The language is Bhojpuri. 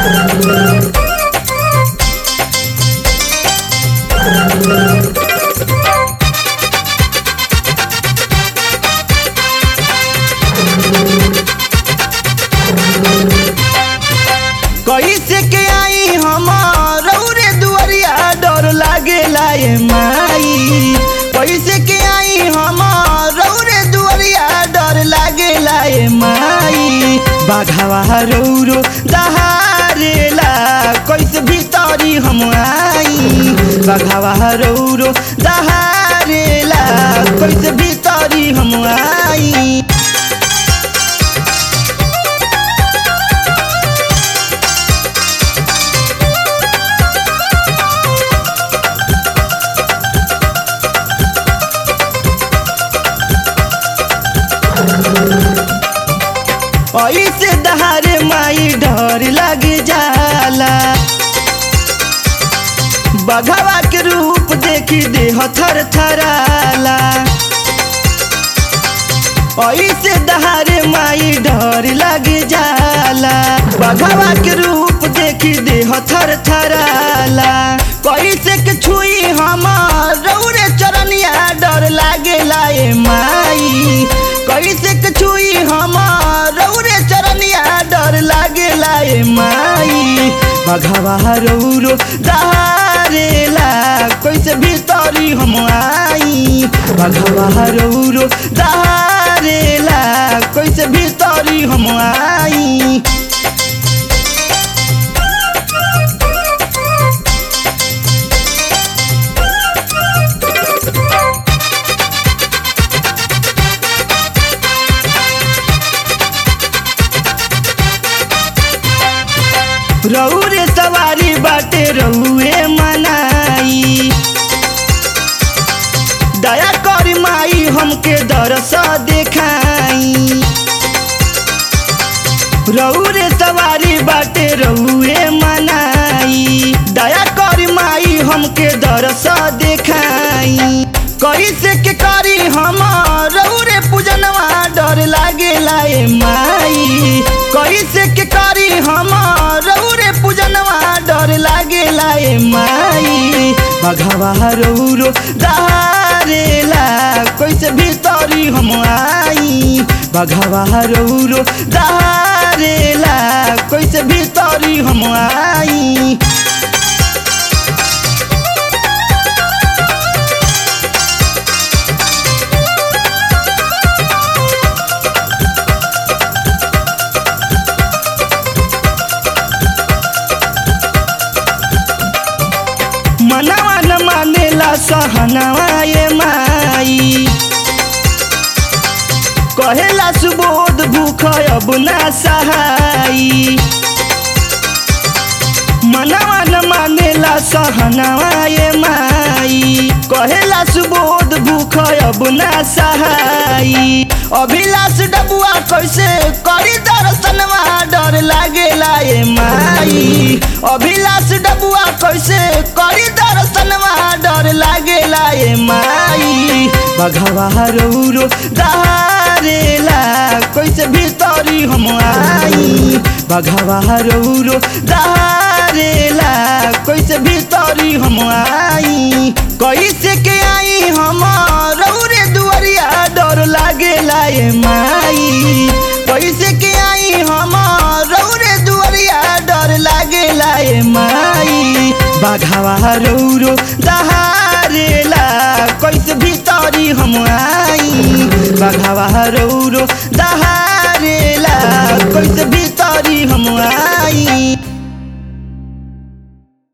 कैसे के आई हमार रौरे दुआरिया डर लागेला ए माई कैसे के आई हमार रौरे दुआरिया डर लागेला ए माई बाघावा रौरो दहारेला कैसे भीतरी हम आई बाघावा रौरो दहारेला कैसे भीतरी हम आई ऐसे दहारे माई डर लग जाला बघवा के रूप देखी देह थर थराला ऐसे दहारे माई डर लग जाला बघवा के रूप देखी देह थर थराला कैसे के छुई हमार रौरे चरनिया डर लागेला ए माई कैसे के छुई हमार रौरे चरनिया डर लागेला ए माई बघवा रौरो दहारेला कैसे भीतरी हम आई बघवा रौरो दहारेला कैसे भीतरी हम आई रौरे सवारी बाटे रहुए मनाई दया करी माई हमके दरस देखाई रौरे सवारी बाटे रहुए मनाई दया करी माई हमके दरस देखाई कैसे के करी हम रौरे पूजनवा डर लागेला ए माई कैसे के करी हम रौरे पूजनवा डर लागेला ए माई बघवा रौरो दहारेला कैसे भीतरी हम आई बघवा रौरो दहारेला कैसे भीतरी हम आई मनवा न मानेला सहनवा ये माई कहेला सुबोध भूख अब ना सहाई मनवा न मानेला सहनवा ये माई कहेला सुबोध भूख अब ना सहाई अभिलाष डबुआ कैसे करी दर्शनवा डर लागेला ए माई अभिलाष डबुआ कैसे करी दर्शनवा डर लागेला ए माई बघवा रौरो दहारेला कैसे भीतरी हम आई बघवा रौरो दहारेला कैसे भीतरी हम आई कैसे के आई हम रौरे दुआरिया डर लागेला ए माई कैसे के आई हम रौरे दुआरिया डर लागेला ए माई बाघावा रौरो दहारेला कैसे भीतरी हम आई बाघावा रौरो दहारेला कैसे भी